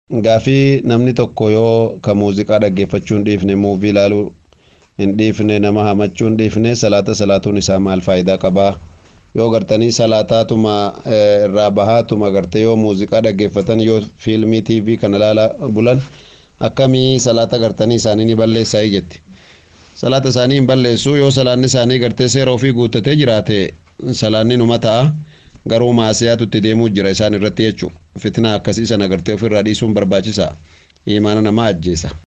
Gaafii namni tokko yoo ka muuziqaa dhaggeeffachuu hin dhiifne muuvii ilaaluu hin dhiifne nama hamachuu hin dhiifne salaata salaatuun isaa maal faayidaa qabaa yoo gartanii salaataatuma irraa bahaatuma gartee yoo muuziqaa dhaggeeffatan yoo fiilmii tiivii kana ilaala bulan akkamii salaata gartanii isaanii ni balleessaa jetti. Salaata isaanii hin balleessu yoo salaanni isaanii gartee seera ofii guuttatee jiraate salaanni numa ta'a. garuu maasiyaatutti deemuu jira isaan irratti jechuudha. Fitnaa akkasii sana gartee ofirraa dhiisuun barbaachisaa. Imaana namaa ajjeesa.